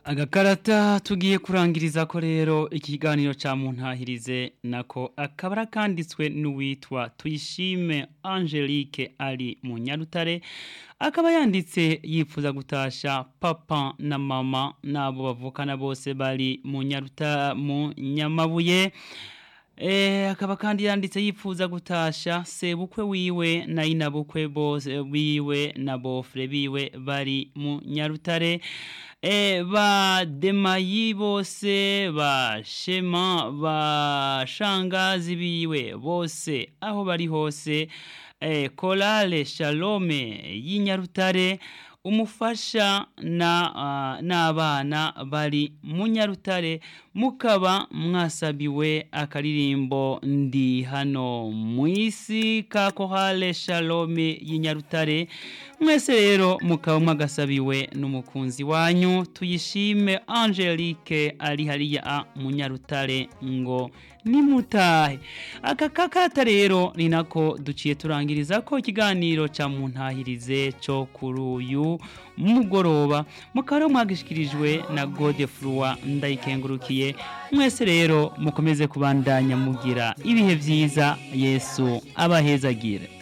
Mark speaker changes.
Speaker 1: agakarata tugiye kurangiriza ko rero ikiganiro ca muntahirize nako akabara kanditswe n'uwitwa tuyishime Angelique ari mu Nyarutare akaba yanditse yifuza gutasha papa na mama nabo bavukana bose bari mu Nyaruta mu Nyamabuye Eh akaba kandi yanditse yifuza gutasha sebukwe wiwe na inabukwe bose biwe na bofre biwe bari mu Nyarutare eh ba demayi bose ba shema ba shangazi biwe bose aho bari hose eh kolale shalome y'inyarutare umufasha na uh, n'abana bari mu nyarutare mukaba mwasabiwe akaririmbo ndi hano mu isi ka kohale shalome y'inyarutare mwese rero mukaba mwagasabiwe n'umukunzi wanyu tuyishime Angelique ari hariya mu nyarutare ngo nimutahe aka kakata rero ni nako duciye turangiriza ko ikiganiro ca muntahirize cyo kuri uyu mugoroba mukaba mwagishikirijwe na Godefroi ndayikengurukiye mwese rero mukomeze kubandanya mugira ibihe vyiza Yesu abahezagire